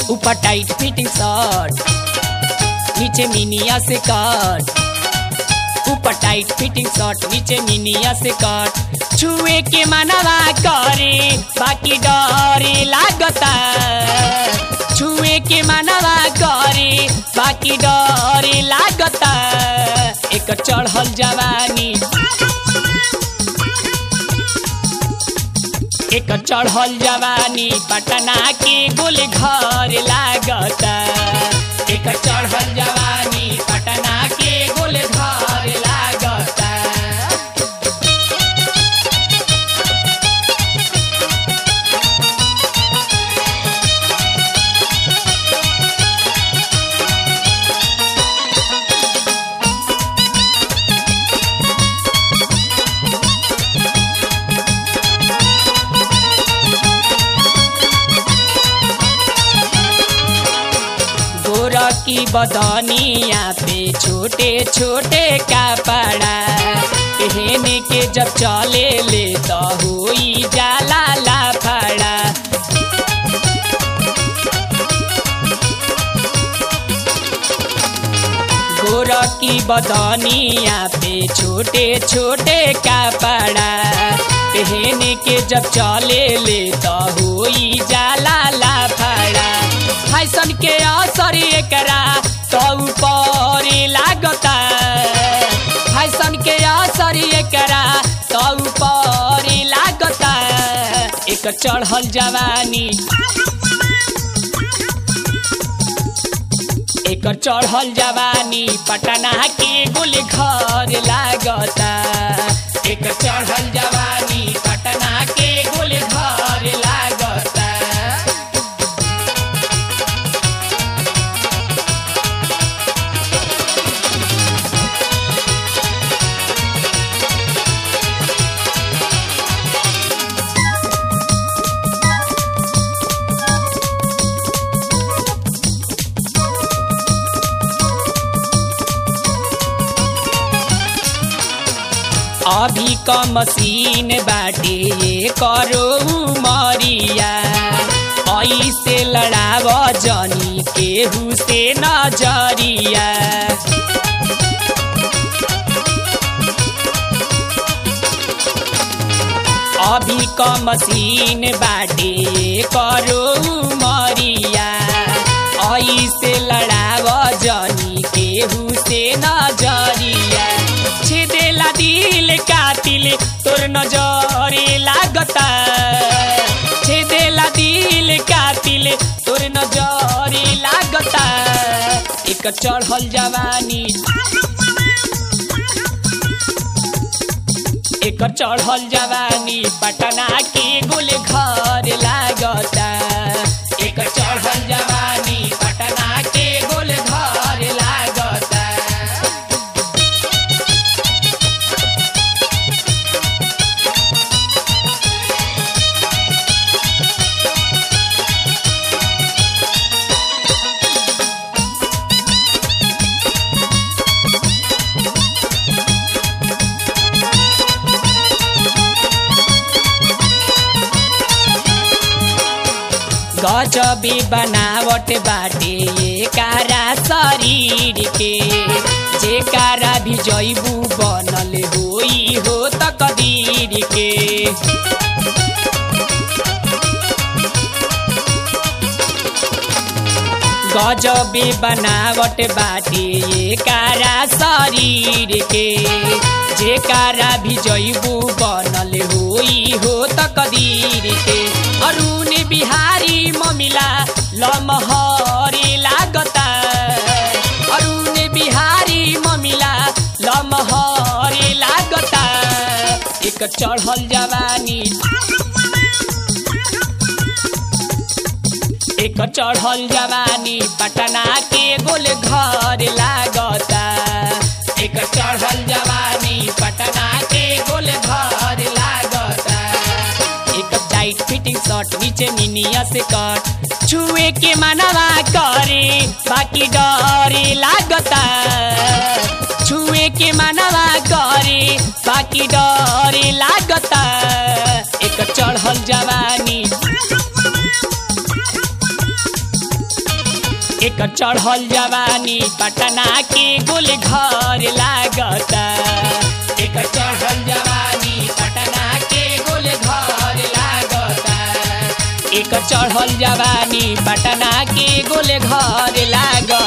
ऊपर tight fitting shirt नीचे मिनिया से कट ऊपर टाइट फिटिंग शर्ट नीचे मिनिया से कट छुए के मनवा करे बाकी डरे लागता छुए के मनवा करे बाकी डरे लागता एक चढ़ल जवानी एक चढ़ल जवानी पटना के गुल घर लागता एक चढ़ल जवानी पटना के गुल घर लागता गोरा की बदनिया पे छोटे छोटे कपड़ा पहने के जब चले ले तो हुई जाला लाफड़ा गोरा की बदनिया पे छोटे छोटे कपड़ा पहने के जब चले ले तो हुई जाला लाफड़ा फैशन के असर एकरा तो ऊपर लागता फैशन के असर एकरा तो ऊपर लागता एक चढ़ल जवानी एक चढ़ल जवानी पटना के गुल घर लागता एक चढ़ल जवानी पटना के गुल घर लागता अभी क मशीन बाटे ये करो मरिया ऐसे लड़ाव जनी केहू से नजरिया अभी क मशीन बाटे ये करो मरिया ऐसे लड़ाव जनी केहू से नजरिया छेदेला दिल कातिल तोर नजरे लागता छेदेला दिल कातिल तोर नजरे लागता एक चढ़ल जवानी एक चढ़ल जवानी पटना के गुल घर लागता एक चढ़ल जवानी पटना के गुल घर लागता गजबी बनावट बाटे ये कारा शरीर के जे कारा भी जैबू बनल होई हो त कदीर के गजबी बनावट बाटे ये कारा शरीर के जे कारा भी जैबू बनल होई हो त कदीर के अरुण बिहारी ममिला लमहरे लागता अरुण बिहारी ममिला लमहरे लागता एक चढ़ल जवानी एक चढ़ल जवानी पटना के गोल घर लागता एक चढ़ल जवानी पटना के गोल घर लागता एक टाइट फिटिंग शर्ट नीचे मिनिया से कट छुए के मनवा करे बाकी डरे लागता छुए के मनवा करे बाकी डरे लागता एक चढ़ल जवानी एकर चढ़ल जवानी पटना के गोल घर लागता एकर चढ़ल जवानी पटना के गोल घर लागता एकर चढ़ल जवानी पटना के गोल घर लागता